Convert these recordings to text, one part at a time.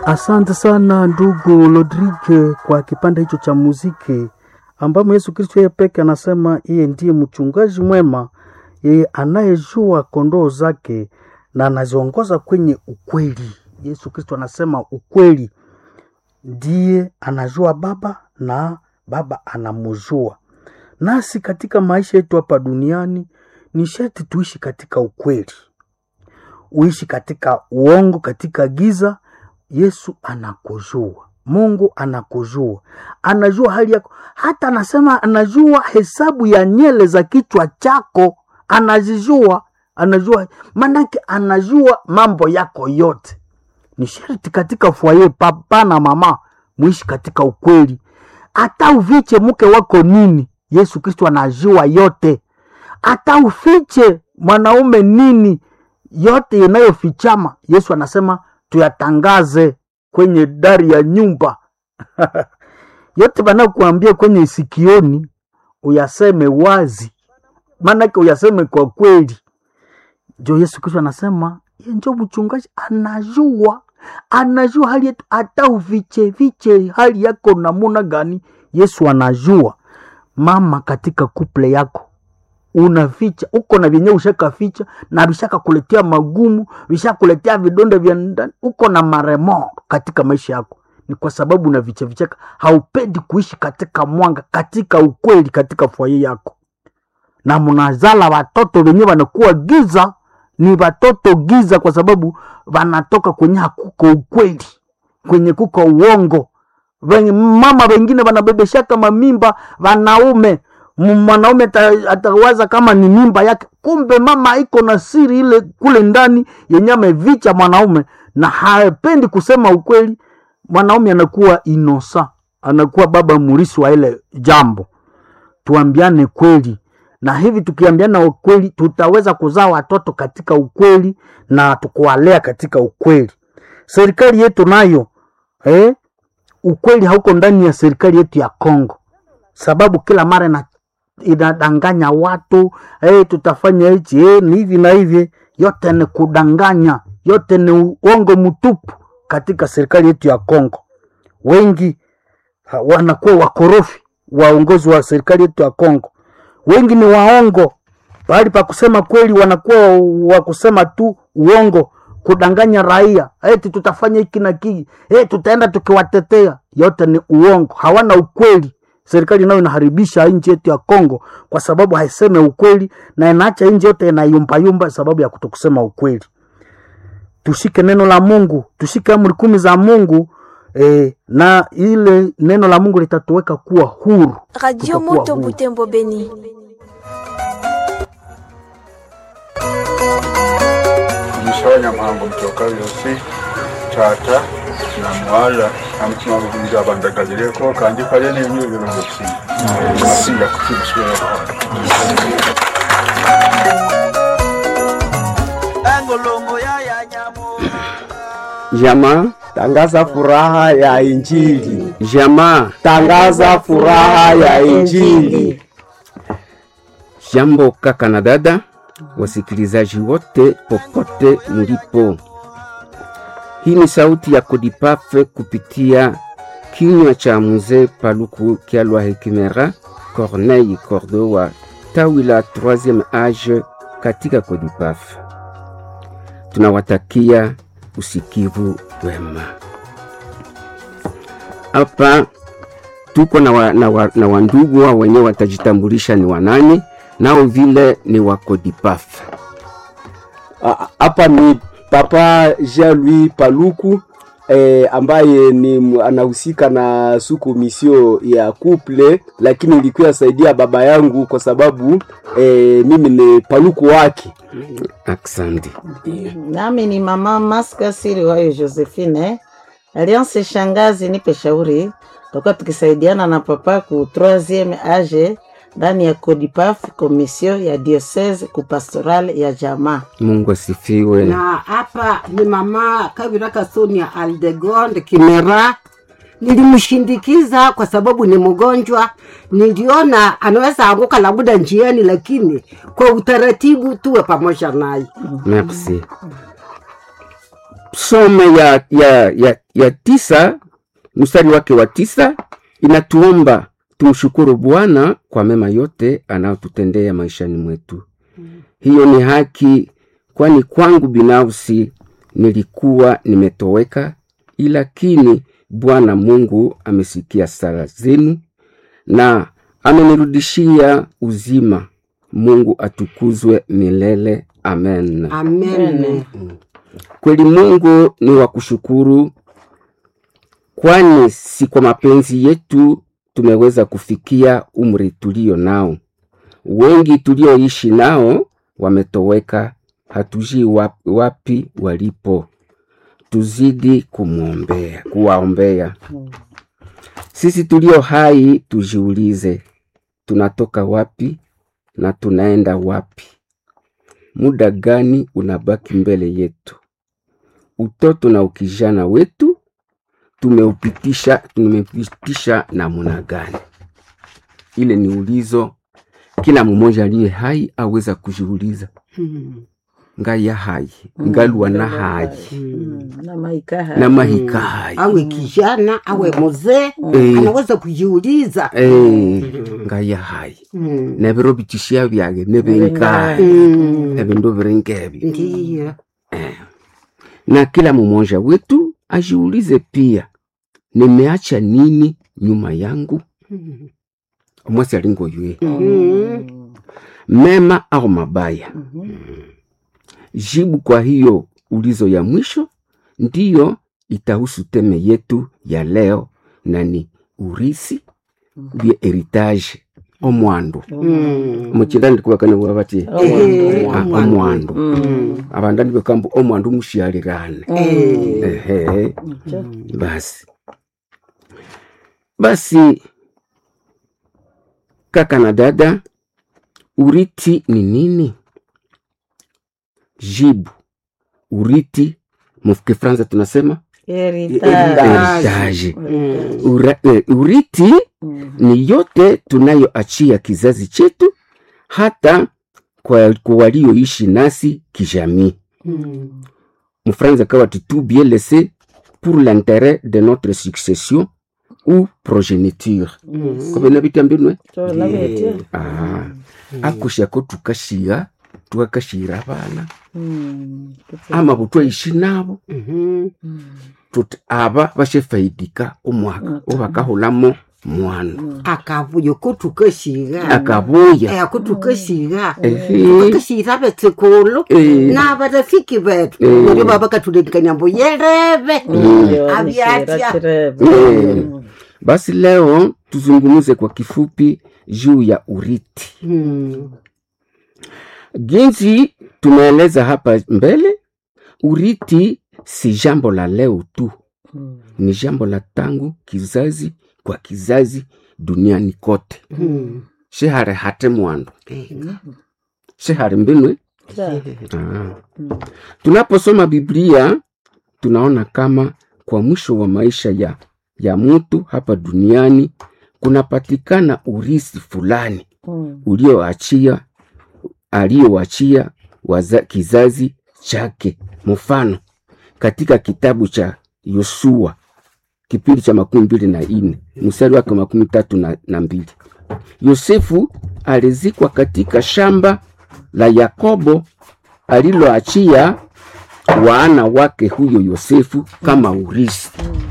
Asante sana ndugu Rodrigue kwa kipande hicho cha muziki ambamo Yesu Kristo yeye peke anasema yeye ndiye mchungaji mwema, yeye anayejua kondoo zake na anaziongoza kwenye ukweli. Yesu Kristo anasema ukweli, ndiye anajua Baba na Baba anamjua. Nasi katika maisha yetu hapa duniani ni sharti tuishi katika ukweli, uishi katika uongo, katika giza. Yesu anakujua, Mungu anakujua, anajua hali yako, hata anasema anajua hesabu ya nyele za kichwa chako, anazijua, anajua manake, anajua mambo yako yote. Ni sharti katika fwaye, papa na mama, muishi katika ukweli, hata uviche mke wako nini, Yesu Kristo anajua yote. Hata ufiche mwanaume nini, yote inayofichama Yesu anasema tuyatangaze kwenye dari ya nyumba yote banakuambia kwenye sikioni uyaseme wazi, maanake uyaseme kwa kweli. Jo, Yesu Kristo anasema ye njo mchungaji, anajua anajua hali yetu, hata uviche viche hali yako namuna gani, Yesu anajua. Mama, katika kuple yako unaficha uko na vyenye ushaka ficha na vishaka kuletea magumu, vishakuletea vidonda vya ndani, uko na maremo katika maisha yako, ni kwa sababu una vicha vichaka, haupendi kuishi katika mwanga, katika ukweli, katika fwaye yako, na mnazala watoto wenye wanakuwa giza, ni watoto giza, kwa sababu wanatoka kwenye hakuko ukweli, kwenye kuko uongo. Wenye mama wengine wanabebeshaka mamimba wanaume mwanaume atawaza kama ni mimba yake, kumbe mama iko na siri ile kule ndani yenye amevicha mwanaume, na hapendi kusema ukweli. Mwanaume anakuwa inosa, anakuwa baba murisi wa ile jambo. Tuambiane kweli, na hivi tukiambiana ukweli, tutaweza kuzaa watoto katika ukweli na tukuwalea katika ukweli. Serikali yetu nayo eh, ukweli hauko ndani ya serikali yetu ya Kongo, sababu kila mara na inadanganya watu hey, tutafanya hichi hey, ni hivi na hivi. Yote ni kudanganya, yote ni uongo mtupu katika serikali yetu ya Kongo. Wengi ha, wanakuwa wakorofi, waongozi wa serikali yetu ya Kongo. Wengi ni waongo, pahali pa kusema kweli wanakuwa wa kusema tu uongo, kudanganya raia eti tutafanya hiki na kiki, hey, tutaenda tukiwatetea. Yote ni uongo, hawana ukweli serikali nayo inaharibisha nchi yetu ya Kongo kwa sababu haiseme ukweli na inaacha nchi yote inayumbayumba sababu ya kutokusema ukweli. Tushike neno la Mungu, tushike amri kumi za Mungu eh, na ile neno la Mungu litatuweka kuwa huru. Radio Moto Butembo Beni. Mshonya mhango mtoka yosi tata na mwala amutima gukunja abandagagireko kandi kare n'ibintu bibiri gusinda gusinda kukibiswera Jamaa tangaza furaha ya Injili. Jamaa tangaza furaha ya Injili. Jambo kaka na dada, wasikilizaji wote popote mlipo. Hii ni sauti ya Kodipafe kupitia kinywa cha mzee Paluku Kyalwa Hekimera Corneille Cordo wa tawi la 3e age katika Kodipafe. Tunawatakia usikivu wema. Hapa tuko na, wa, na, wa, na wandugu wa wenyewe watajitambulisha ni wanani, nao vile ni wa Kodipafe. Hapa ni Papa Jean-Louis Paluku eh, ambaye ni anahusika na suku misio ya couple, lakini ilikuwa saidia baba yangu kwa sababu eh, mimi ni paluku wake. Aksandi. Nami ni mama Maska Siri wayo Josephine Alliance Shangazi, nipe shauri, tutakuwa tukisaidiana na papa ku 3e age ndani ya Codipaf komisio ya diocese ku pastoral ya jamaa. Mungu asifiwe. Na hapa ni mama Kabira Kasonia Aldegonde Kimera. Nilimshindikiza kwa sababu ni mgonjwa, niliona anaweza anguka labda njiani, lakini kwa utaratibu tuwe pamoja naye. Merci. psome ya, ya, ya, ya tisa mstari wake wa tisa inatuomba tumshukuru Bwana kwa mema yote anayotutendea maishani mwetu. Hiyo ni haki, kwani kwangu binafsi nilikuwa nimetoweka, lakini Bwana Mungu amesikia sala zenu na amenirudishia uzima. Mungu atukuzwe milele. Amen. amen Kweli Mungu ni wa kushukuru, kwani si kwa mapenzi yetu tumeweza kufikia umri tulio nao. Wengi tulioishi nao wametoweka, hatujui wapi, wapi walipo. Tuzidi kumwombea, kuwaombea. Sisi tulio hai tujiulize, tunatoka wapi na tunaenda wapi? Muda gani unabaki mbele yetu? Utoto na ukijana wetu tumeupitisha tumeupitisha namna gani? Ile ni ulizo kila mmoja aliye hai aweza kujiuliza. Ngaya hai ngalwa na hai Mm, na maikaha na mahika hai awe kijana awe mzee Eh. anaweza kujiuliza Eh, ngaya hai Mm. nebiro bitishia byage nebenkai Mm. ebindu biringebi ndiyo na kila mmoja wetu ajiulize pia, nimeacha nini nyuma yangu? Mm. Omwasi alingo yue Mm. mema au mabaya? Jibu kwa hiyo ulizo ya mwisho ndiyo itahusu teme yetu ya leo, na ni urisi bye heritage omwandu Mm. muchindani ndikuwakana bwabati Eh, Ah, omwandu abandani bekambu omwandu mushialirane Eh. ehe basi basi kaka na dada uriti ni nini jibu uriti mukifransa tunasema Heritage. heritage Mm. Ura, eh, uriti ni yote tunayoachia kizazi chetu hata kwa, kwa walioishi nasi kijamii Mm. mfransa kawa tout bien laissé pour l'intérêt de notre succession ou progéniture Mm. kobena bitambinwe Tola bete. ah. akushako tukashiga tukakashira abana Mm. ama butwaishi nabo Mhm. tuti aba bashefaidika omwaka obakahulamo mwana akavuyo ko tukashiga akabuya Eh, ko tukashiga Ehe. tukashira betsekolo Eh. na barafiki betu Eh. ndio baba katulekanya mbo yereve Ndio, ni Aviatia. shira chireve. Eh. Mm. basi leo tuzungumuze kwa kifupi juu ya uriti Mm. jinsi tumeeleza hapa mbele uriti si jambo la leo tu Mm. ni jambo la tangu kizazi kwa kizazi duniani kote Mm. shehare hate mwandu Eh. shehare mbinwe Ja. Ah. Tunaposoma Biblia tunaona kama kwa mwisho wa maisha ya, ya mtu hapa duniani kunapatikana urisi fulani Mm. ulioachia aliyoachia waza- kizazi chake. Mfano, katika kitabu cha Yosua kipindi cha makumi mbili na nne mstari wake wa makumi tatu na, na mbili Yosefu alizikwa katika shamba la Yakobo aliloachia wana wake huyo Yosefu kama urisi.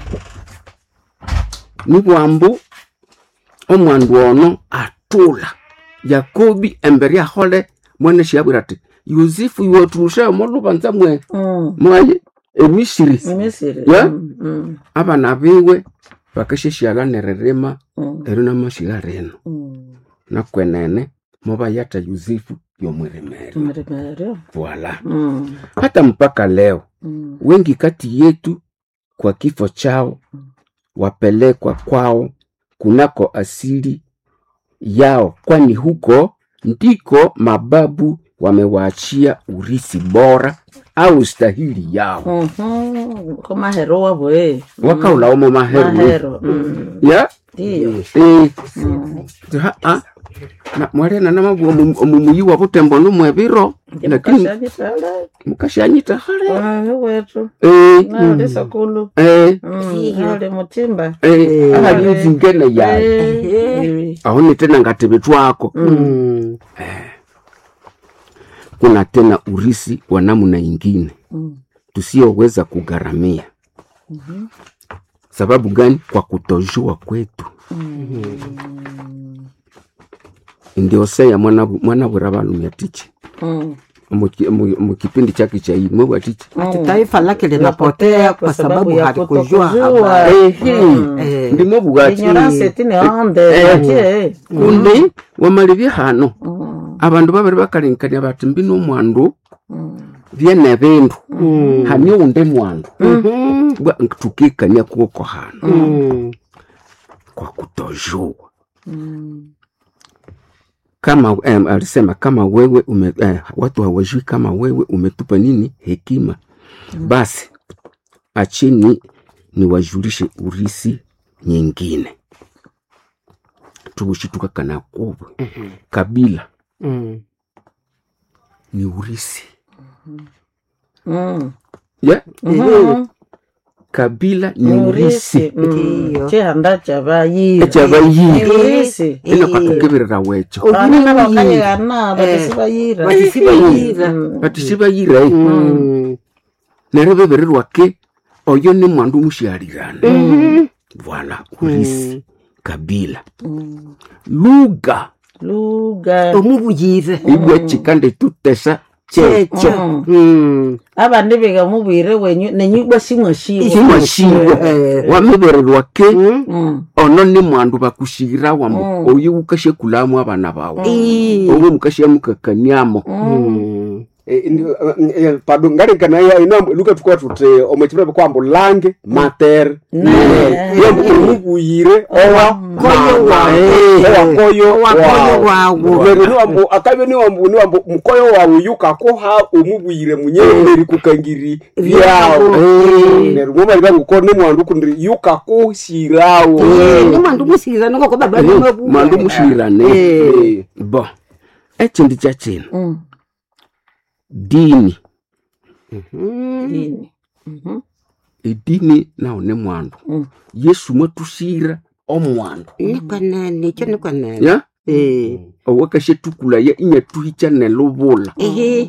Ni bwambu omwandu ono atula Yakobi embere ahole mwene shiabwira ati Yosefu iwaturusha molubanza mwe Mm. mwaye emisiri Misiri. Yeah? Mm. Mm. abana biwe bakesheshiala nererema Mm. ero namashiga reno Mm. nakwenene mobayata Yosefu yomweremere Mremerio. voila Mm. hata mpaka leo Mm. wengi kati yetu kwa kifo chao wapelekwa kwao kunako asili yao, kwani huko ndiko mababu wamewaachia urisi bora au stahili yao Mhm. Ko mahero wabwe. wakaulaomo maheru Mahero. Mm. ya Ndiyo. eh, Mm. ha- ah, na mwarena namabu omumuyi wa butembo numwebiro lakini Mukashanyitala. mukashanyita hale Ah, wetu Eh, nali sakulu eh, Mm, nali mutimba eh, ahali nzingene yayo Eh, aone tena ngatebe twako Mm. kuna tena urisi wa namna ingine Mm. tusiyoweza kugharamia sababu gani kwa kutojua kwetu ndio seya mwana mwana bura balumya tichi mm. Muki- mu- mukipindi chake cha hii mwe tichi Ati taifa lake linapotea kwa sababu ya halikujua kutokujua. habari. ehe ndimo bugati ignorance tine onde Eh. ake kundi wamalibye hano Mm, abandu babiri bakalinkania bati mbi nomwandu mm, byene bindu Mm. hani unde mwandu Mhm. bwa tukikania kuoko hano Mm. kwa kutojua mm. kama eh, alisema kama wewe ume, eh, watu hawajui kama wewe umetupa nini hekima basi achini niwajulishe urisi nyingine tugushituka kana kubwe kabila Mm. ni urisi Mm. yeah? Mhm. kabila ni Ni urisi urisi Mm. Ndiyo. chihanda chabayira ekyabayiri urisi ino kakukebirira wecho vana vakayana vatisibayira Vatisibayira. bati sibayira eh. Mm. neryo beberirwake oyo ni mwandu mushialirana bwana urisi kabila lugha luga omubuyire ibwa chikande tutesa checho checho Mm. avandi vika muvwire wenyu nenyugwa shimwe shiwo shimwashibwa Eh. wamebererwake Mm. ono ni mwandu bakushira wambo oyo ukashekulamu abana bawe Ii. owo mukashemukakaniamo Mm. pado ngalikana inambo luka tukwa tute omwechipira kwambo lange mater Ne. yambo omubuyire owa Koyo wawe. owakoyo Owakoyo wawe. lero niwambo akabe niwambo niwambo mukoyo wawe yukakoha omubuyire munyemberi kukangiri byawo lero mwomaliba nguko nimwandu kundi yukakushirawo Eh, ni mwandu musira ningoko baba nimwebu mwandu mushirane Eh. bo ekindi kyakino Mm. dini Dini. Mhm. edini nawo ni mwandu Mm. yesu mwatushira omwandu nikwanene ikyo nikwanene ya Eh. owakashetukulaye inyatuhicha nelubula ehe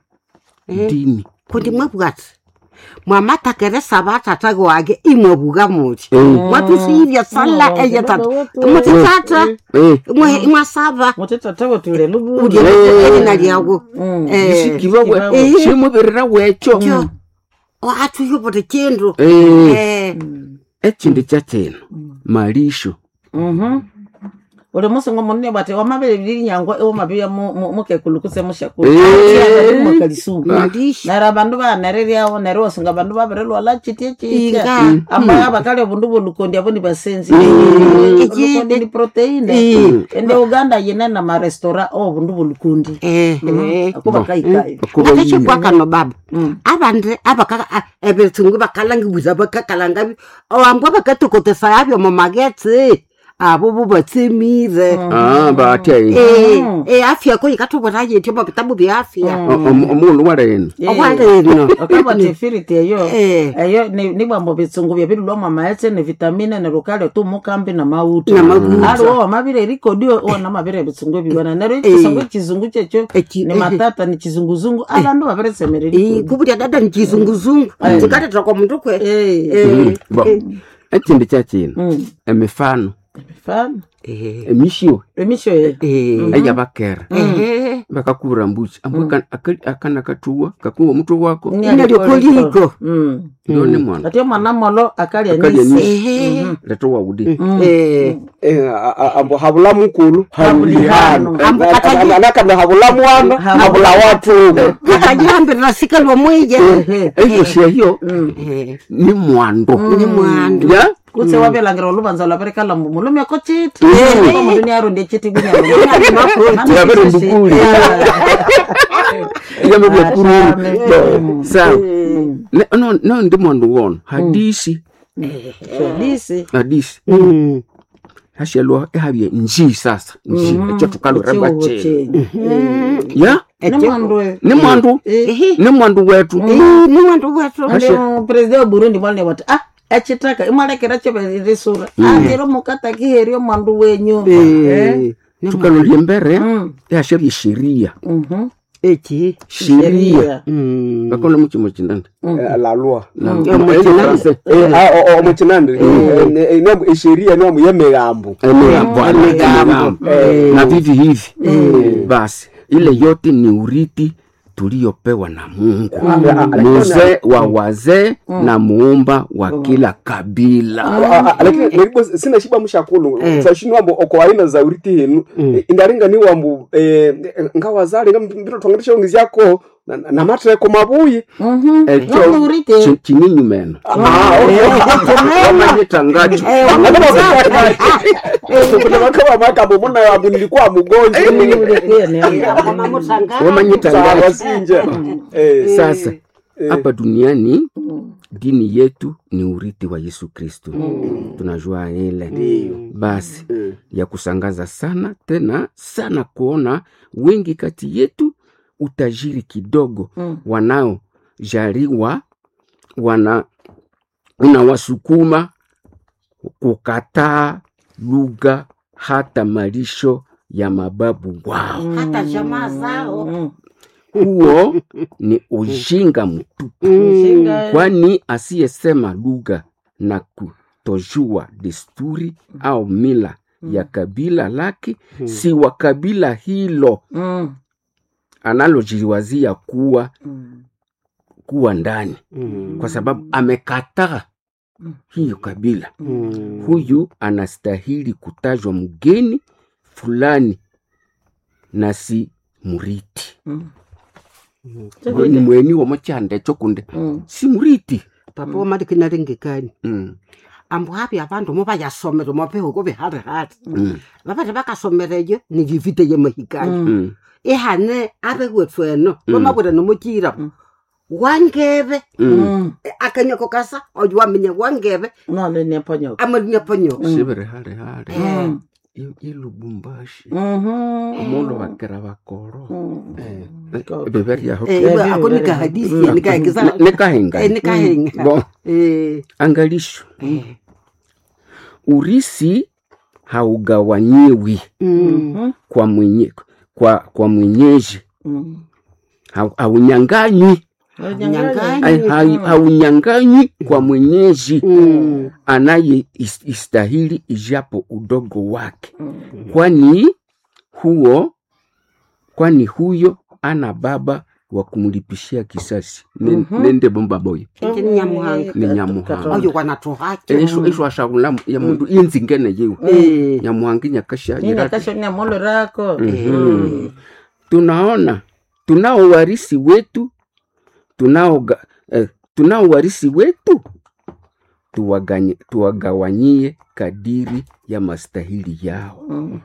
dini kundi mwebwati mwamatakere sabatata wake imwebuga muti Eh, mwatusiyivya sala Mm, eyetata baba wetu. muti tata eh, imwe- imwasaba mutitatawe tule lubuga ulye elina lyawo Mm. isikibawe Eh. shimuberera wecho kyo atuyobote kindu Eh, Eh, ekindi kyakino malisho Mhm. uli musingo munene bwati wamabele bili nyangwa ewo mabia mukekulukuse mushakulu Eh. mwakalisungu malisho nera bandu banereryawo nere wasunga bandu babirelwala chitie chitia Inga. amba abakali obundu bulukondi abo ni basenzi Eki- olukondi ni proteine Eh. ende uganda yine na marestora obundu bulukondi Eh, eh. ako bakaikayo kuba yini nakashikwakano baba abandi abakaka ebetsungu bakalangibuza bakakalanga awambwa bakatokotesa yabyo mumagetsi abo bubatsemire Ah, batya eh. Eh, eh, afya ko ikatobona yetyo mabitabu bya afya O- omu- omundu waleno okwaleno okabati efiriti eyo Eh. eyo ni- nibwambo bitsungu byabirilwa maetse ne vitamine ne lukali tu mukambi na mauta Na mauta. aliwo wamabire erikodi wana mabire ebitsungu ebibona nero ekisongo ekizungu kyekyo Eki- ni matata ni kizunguzungu abandu babiresemera erikodi kubulya dada nikizunguzungu zikatetera kwa mundu kwe Eh. Eh, bo eh, ekindi kyakino Mm. emifano Fana. eh, emisio emisho ye eh, eyabakera eh, bakakubura mbuchi ambwe akana katuwa kakuwa omutwe wako inalyokoliko Mm. ndone mwana ati omwana molo akalya Akalya nisi nisi. Eh, leto waudi eh, Eh, a- a- ambo habula mukulu Habulihano. Ambo kataji- anakana habula mwana Habula- habula watu akajihambirira sikalwa mwije eyo syeyo Eh, ni mwandu ni mwandu ya kutse wabelangira olubanza lwaberekala mbu mulume ko chiti Mm. omundu niarundi echiti Yabere mbukuli. yamebya kururu sawa Ne- no no ndi mwandu wono hadisi disi hadisi Mm, hashalwa ehavye nji sasa nji Mhm. echo tukaluremba Echihuho cheni chenyu. ya Ni mwandu we- ni mwandu Eh, ni mwandu wetu ni mwandu wetu ule president wa burundi mwaline wati ah echitaka imwalekera cheverisura atiro mukatakiherio mwandu wenyu Eh, tukalolye mbere mm, ehashavye sheria mhm. eki sheria Mm. bakona muchimo chindanda la loi Omukinande. omukinande esheria niwamu yemigambo emigambo Emigambo. na vivi hivi basi ile yote ni urithi tuliopewa na mungu mzee wa wazee na muumba wa kila kabila Ah, ah, lakini naribo sina shiba mushakulu twashini wambo oko aina za uriti henu indaringa ni wambu eh, ngawazali ngambiro twanganisha ungizi yako na- na matreko mabuyi Mhm. Echo Nongo urite. chi- chinyinyu meno wamanyitangacho kuna makama makambo muna wambu nilikuwa mgonjwa Urite ni anga. Mama Mutanga. wamanyitangacho wasinja Eh, sasa eh. hapa duniani dini yetu ni urithi wa yesu kristu tunajua ile basi ya kusangaza sana tena sana kuona wengi kati yetu utajiri kidogo Mm. wanaojaliwa wana unawasukuma kukataa lugha hata malisho ya mababu wao hata jamaa zao Mm. huo ni ujinga mtupu Mshinga. kwani asiyesema lugha na kutojua desturi au mila ya kabila lake si wa kabila hilo Mm. analojiwazia kuwa Mm. kuwa ndani kwa sababu amekataa hiyo kabila huyu anastahili kutajwa mgeni fulani na si muriti Mm. ni mweni womochande chokunde Mm. si muriti papa wamadikinalingikani mm. ambo hapi avandu movayasomere mopehuko viharihari Mm. vavati vakasomereyo nilivite ye mahikani Mm. ihane avewethu eno vamavwira nomochira wangeve Mm. akanyoko kasa oyo waminya wangeve Nole ni ponyoka. amalinyaponyo siviri hali hali Mm. I- ilubumbashi Mhm. omundu bakera bakoro Mm. beberyaho akonika hadisi nikaekisa nikahinga nikahenga Bon, angalisho urisi haugawanyiwi Mhm. kwa mwenye kwa, kwa mwenyeji Mm. Hau- haunyanganywi Nyang'anyi. Hai- hai- haunyanganywi kwa mwenyeji anaye is- istahili ijapo udogo wake kwani huo kwani huyo ana baba wa kumlipishia kisasi Ne- nende bomba boyo eke ni nyamuhanga ni nyamuhanga oyo wanatuhacho esho esho ashakula ya mundu inzingene yewe nyamuhanga nyakasha Nini kasho ni amolo rako. Mhm. tunaona tunao warisi wetu tunao ga- eh, tunao warisi wetu tuwaganye- tuwagawanyie kadiri ya mastahili yao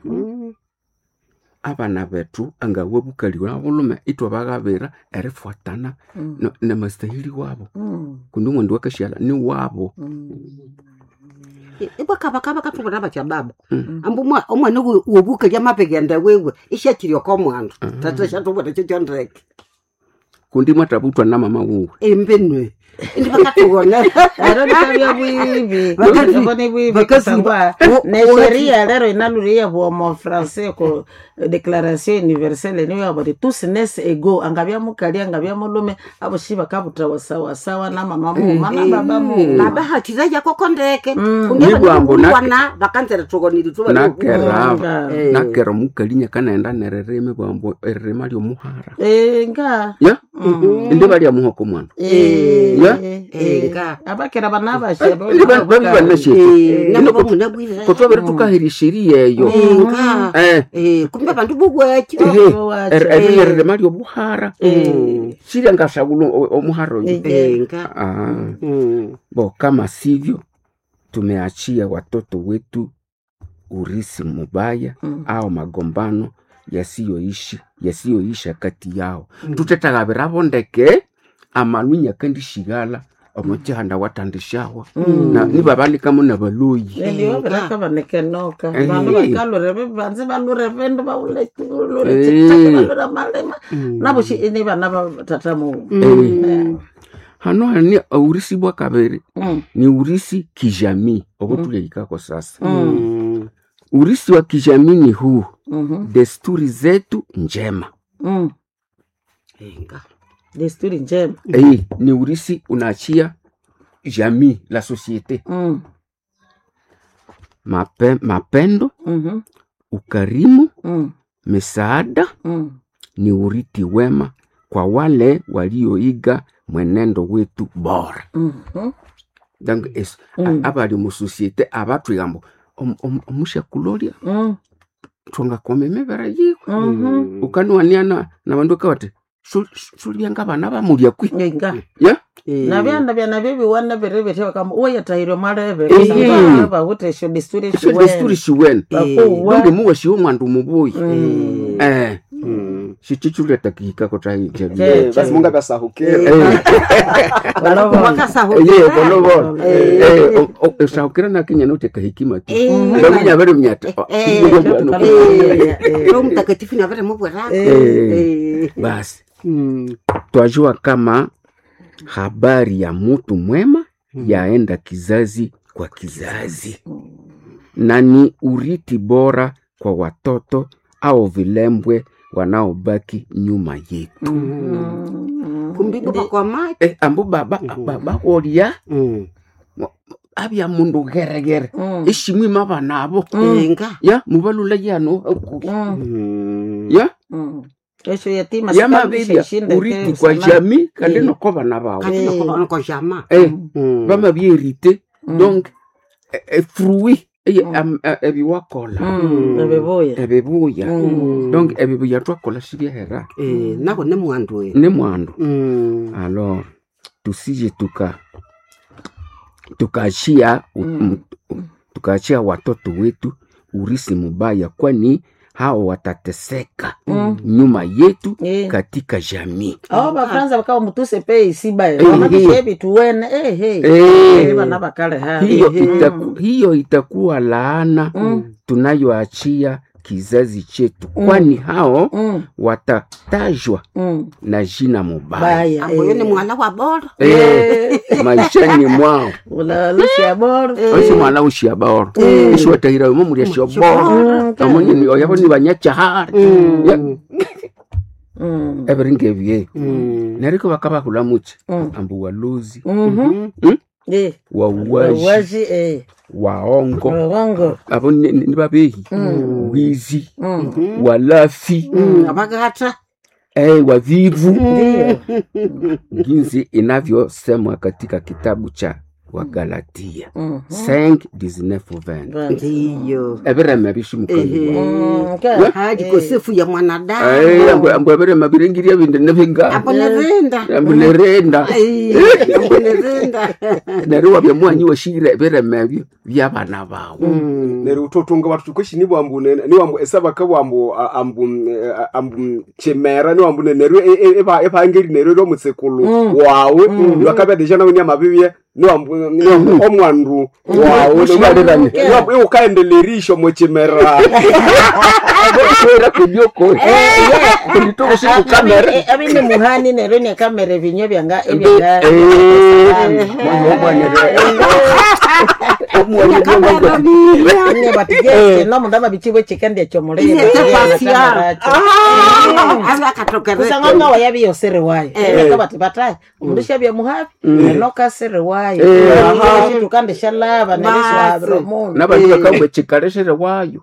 abana betu angawe bukali wa bulume itwa bagabira erifuatana na- na mastahili wabo Mm. kundi mwendu wakashala ni wabo ibakabakaba katubona batya baba ambu mwa- omwana we- wobukalya mapegenda wewe ishakirio komwandu tata shatubona chochondreke kundi mwatabutwa na mama wuwe embenwe indi bakatubona Ero nikabya bwibi. Wakati- Ero ni bwibi wakati- kusangwa wo- ne wo- sheria lero inalulia bwomo français ko declaration universelle niyo yabari tous nes ego angabya mukali angabya mulume abo shiba kabutawa sawa sawa na mama mu mana baba mu babahatira yakokondeke Nibwambo nake- undiewana bakanzera tokonili tuba nakera Nga. Eh. nakera mukali nyakanaenda nerereme bwambo erirema lyomuhara Eh, nga ya indi balya muhoko mwana Eh, Ya? eh, Eh, eh. nga. abakera banabashe Ndi ba- babi banasheti nabo munabwire kotwabere tukahira sheria eyo nga Eh, kumbe bantu bubwaki ehe, wacha. er- er- erirema lyobuhara shirya ngashaula omuhara oyo nga Ah. bo kama sivyo tumeachia watoto wetu urisi mubaya Mm. au magombano yasiyoishi yasiyoisha kati yao tutetagabira bondeke amalunya kandi shigala omuchihanda watandishawa na nibabalikamo nabaloyi ndio viraka vanekenoka Eh. vandu vakalure vanzi valure vindu vaule Eh. valure malema navoxi ini vana va tatamu Eh. hano hani aurisi bwa kabiri ni urisi kijamii ovotuliaikako sasa urisi wa kijamii ni huu desturi zetu njema Enga. desturi njema Eh, ni urisi unaachia jamii la societe Mm. Mape, mapendo Mhm. ukarimu Mm. misaada Mm. ni urithi wema kwa wale walioiga mwenendo wetu bora Mhm. donc es, Mm. a- abali mu societe abatwigambo om- om- omushakulolia Mm. twangakoma emibere yiwe Mhm. ukaniwaniana na bandu kawati sulianga bana bamulia kwi Inga. ya na vyanda vyana vyeviwana viri vitewa kama uyatahirwe mareve Eh. vahutesho desturi esyo desturi shiwene Bakuwa. donge muwa shiwo mwandu mubuyi Mm. eh shichichuleta kihikako tahijabi Eh. Eh, basi mungu abasahukira ye volovolo esahukira nakinyana uteka hikima tu bamunya bari mnyata roho mtakatifu navere mubwera basi twajua kama habari ya mutu mwema yaenda kizazi kwa kizazi na ni uriti bora kwa watoto au vilembwe wanaobaki nyuma yetu kumbigwa kwa maji eh, ambu baba baba wolia abya mundu geregere ishimwima abana abo enga ya mubalula yano hakuhi ya esho yatima yamabebya uriti kwa jami kandi noko bana bawo kati nakobana kwa jama eh bama byerite donc eh, eh, fruit eye am- eh, ebiwakola ebebuya ebibuya donc ebibuya twakola sibyahera Eh, nako ne mwandu we ne mwandu Mm. alors tusije tuka tukaachia mm. tukaachia watoto wetu urisi mubaya kwani hao watateseka Mm. nyuma yetu Eh. katika jamii aho bafranza bakawa mutuse pe isibaye Eh, wamatushe eh. bituwene ehe Eh. bana bakale ha hiyo, Eh, itaku, hiyo itakuwa laana Mm. tunayoachia kizazi chetu kwani hao Mm. watatajwa Mm. na jina mubaya baya amboyo ni mwala wa bora eh, maishani mwao ulalusha boro osi mwana ushia baoro ishi watahira umo mulia shio boro amoni oyabo ni banyachahari Mm. eberinge ebye Mm. nariko bakabahula muche Mm. ambu waluzi Mhm. Mm? Eh, wauwaji waji eh waongo wango abo ni ni babehi wizi Mm. walafi Mm, abagata eh, wavivu ndio jinsi inavyosemwa katika kitabu cha wagalatia Mhm. 5 19 20 ndiyo ebireme bishimukanibwa Mm, ka- haji eh. kosefu ya mwanadamu Ai, ambu ambu ebireme biringiria bindi nebinga ambonerenda ambu nerenda ambonerenda neryo wabya mwanyi washire ebireme ebyo byabana bawo neryo utotunga watu tukoshi ni bwambu ne- ni wambu esaba ka bwambu a- ambu eh, ambu chemera ni wambu ne- neryo e- e- eba ebangeri neryo ro mutsekulu wawe lwakabya deja nawe ni amabibye ni wambu ni wambu omwandu wawe Mushibaliranye. ni wambu iwe ukaendelerisho mochemera era kubyoko kulitoka siku kamera Eh, abine muhani nero ni kamera ebinyo byanga ebyanga ne batige no mundama bichibwe chikende chomolera kusanga nga waya biyo sere wayo eka bati batai mundisha bya muhabi enoka sere wayo tukande shalaba nereso abro mundu nabantu bakabwe chikaleshere wayo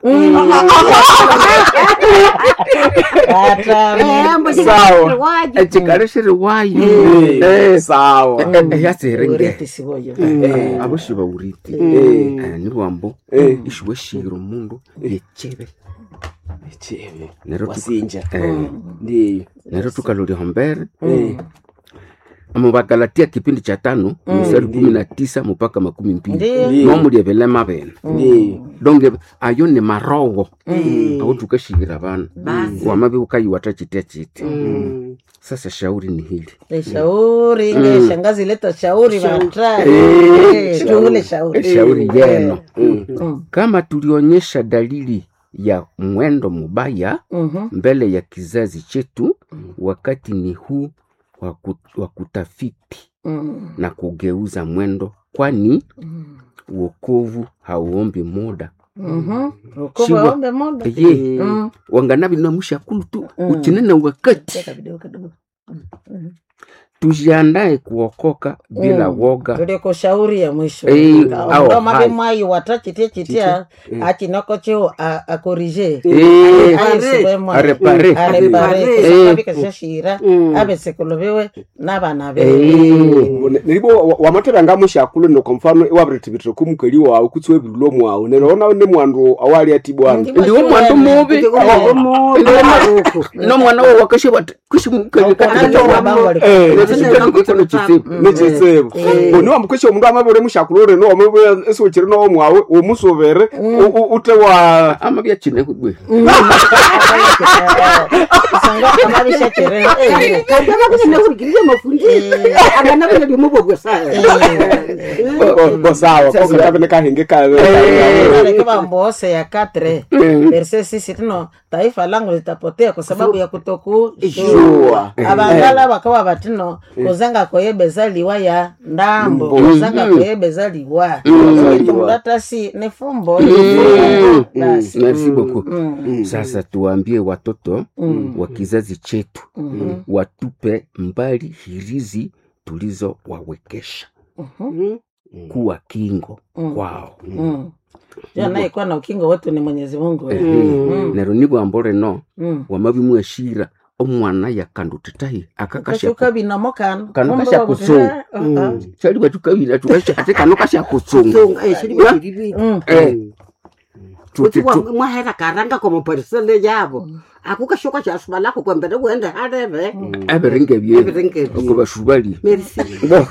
sawa chikaleshere wayo Eh, sawa yaserenge uriti siboyo aboshi bauriti Eh, ni bwambo ishiwe shiro mundu yechebe chebe Neryo tu- wasinja Eh, ndiyo neryo tukalolya hombere Eh. mubagalatia kipindi cha tano mstari kumi na tisa mpaka makumi mbili Ndiyo. nomulia vilema bene Ndiyo. donge ayo ni marogo au tukashikira bana wamabe ukaiwata chitia chiti sasa shauri ni hili Eh, shauri inge shangazi leta shauri vatra Eh, tungule shauri shauri yeno Mm. kama tulionyesha dalili ya mwendo mubaya Mhm. mbele ya kizazi chetu wakati ni huu wa ku- wa kutafiti Mm. na kugeuza mwendo kwani uokovu hauombi muda Mhm. Uko Shiwa. waombe moda ye Mm. wanganabi na mushakulu tu Mm. uchinena wakati Cheka kidogo kidogo. tujiandae kuokoka bila Mm. woga tuliko shauri ya mwisho Eh, au mabe hai. mai wata chitia chitia achinoko chio a- akorije Eh, aisubemwa arepare. arepare Eh. kusakabikashashira abesekuloviwe n'abana be Eh, nilibo wamatebanga mushakulu no kwa mfano iwabiritibitire kumukali wawe kutsi webirulo mwawe nerona ne mwandu awali ati bwana ndiwo mwandu mubi nomwana wo wakashe bati nechisebo oni wambukesha omundu amabire mushakulu reno wamabire esiwekire nowo mwawe womusovere ute wa amabya chine kugwe kandabakunekurikirire mafundisho akanabile limubogwe saya bosawa kokutavene kahenge kawe aleke bambose ya katre verse sisi tino taifa langu litapotea kwa sababu ya kutokushua Jua. abangala bakawa batino kuzanga koyebeza liwa ya ndambo kuzanga koyebeza liwa itulatasi ni fumbo basi merci beaucoup Mm. sasa tuwaambie watoto wa kizazi chetu watupe mbali hirizi tulizowawekesha kuwa kingo kwao Mm. Jua anayekuwa na ukingo wetu ni mwenyezi mungu Ehe. nero nibwambo reno Mm. wamabimweshira omwana yakandutitahi akakasha kashuka binomo kano Kano Kumbe kasha babu- kusunga. Eh, uh, uh. chali batukabira tukasha ate kano kasha kusunga Mm. Eh, tuti- kuti tu- mwahera karanga komaparisele yavo akukashoka chasubalako kwembere kuende hareve abiringe bye Abiringe bye. okubashubali merci Bo,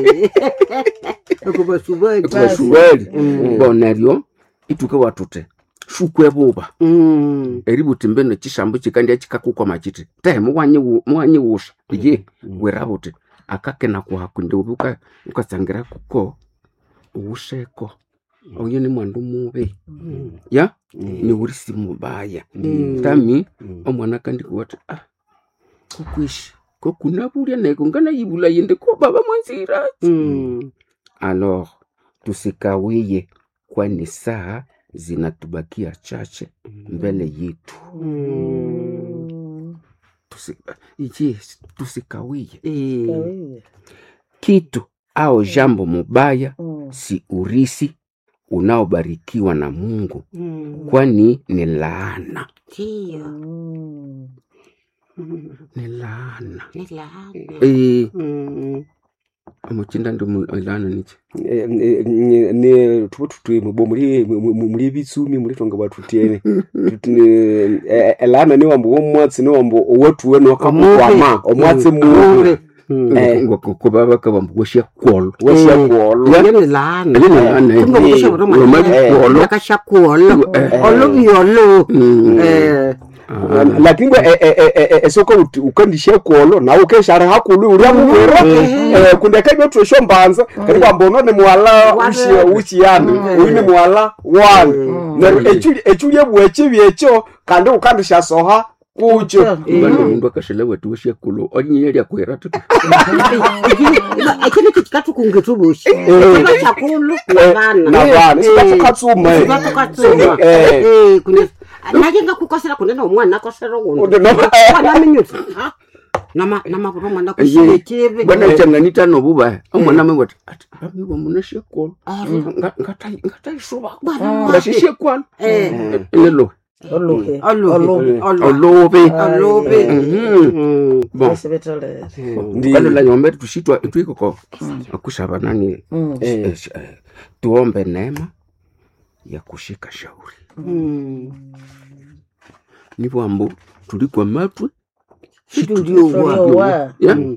okubasubali okubashubali bo neryo ituke watute shukwe buba eributi mbeno chishambo chikandya chikakukwama chiti te muwanyiwusha ye werabuti akakena kwakunde ubi uka- ukasangira kuko uwusheko oyo ni mwandu mubi ya ni urisi mubaya tami omwana kandikuwati ah kukwishi kokunabulya naye kungana yibula yende ko baba mwanzira alors tusikawiye kwani saa zinatubakia chache mbele yetu Tusi, yes, tusikawiye Kawiye. kitu au jambo mubaya Mm. si urisi unaobarikiwa na mungu kwani ni laana Mm. ni laana e, amuchinda ndi mu- laana nichi ni tupo tutwi mubo muri mu- mu- muri bitsumi muri tonga batutiene elana ni wambo womwatsi ni wambo owatuwe nokamukwama omwatsi mubi Eh. kubaba kabambugwesha kwolo washakuolo yenilana Lini laana eh. Wamabikwolo. akashakuolo olobiolo lakini bwe e- e- e- e- esoko uti- ukandishe kuolo nawe ukeshara hakulu uria muvira kundeka ibetuesho mbanza kati kwambono ni mwala ushi- ushiyana uyu ni mwala wani neryo echulie bwechi byekyo kandi ukandishasoha kucho bane mundu akashela wetu wesha kulo onyiyelia kwera tu ekini kitikatukungetubushi ekino chakulu navana navana sikatukatsuma sikatukatsuma Eh. naye ngakukosera kunena omwana akosera Undi kundi no- wanaminyuti namavuro mwana Ye, kusile chivi bwana changanita nobuba omwana mewati ati bamiwa muneshe kwolo ngataisuba ngashishe kwalo nelo Oluhe. Oluhe. olobe alobe bon Basi betolere. kalola nyombe tushitwa twikoko akushaba nani Mm. eh, eh, tuombe neema ya kushika shauri nibwambo tulikwa matwe situliowa Tuliowa. ya